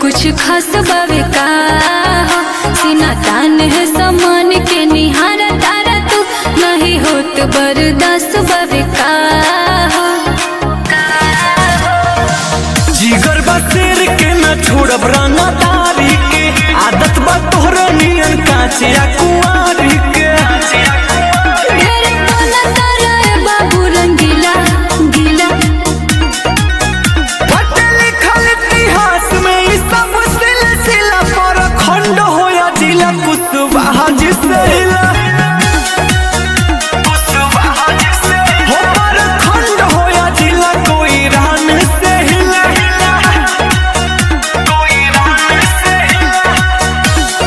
कुछ खास बावे का हो सीना तान है समान के निहारा तारा तू नहीं होत बर्दाश्त बावे का हो जिगर बा शेर के न छोड़ब रंगा तारी के आदत बा तोहरा नियन काचे आ कुंवारी के ढेर बोला तारा ए बाबू रंगीला गीला पढ़े लिखल इतिहास में ई सब सिलसिला पर खंड होया जिला कुशवाहा जिसेला हो पर खंड होया जिला कोई रान से हिला कोई रान से हिला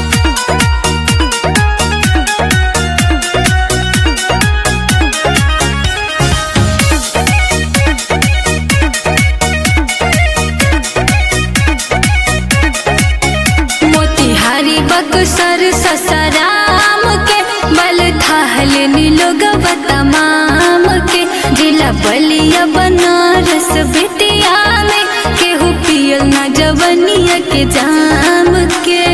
मोतिहारी बक्सर ससराम के बल थाहल नीलोग तमाम के जिला बलिया बनारस बेतिया में केहू पियल ना जवनिया के जाम के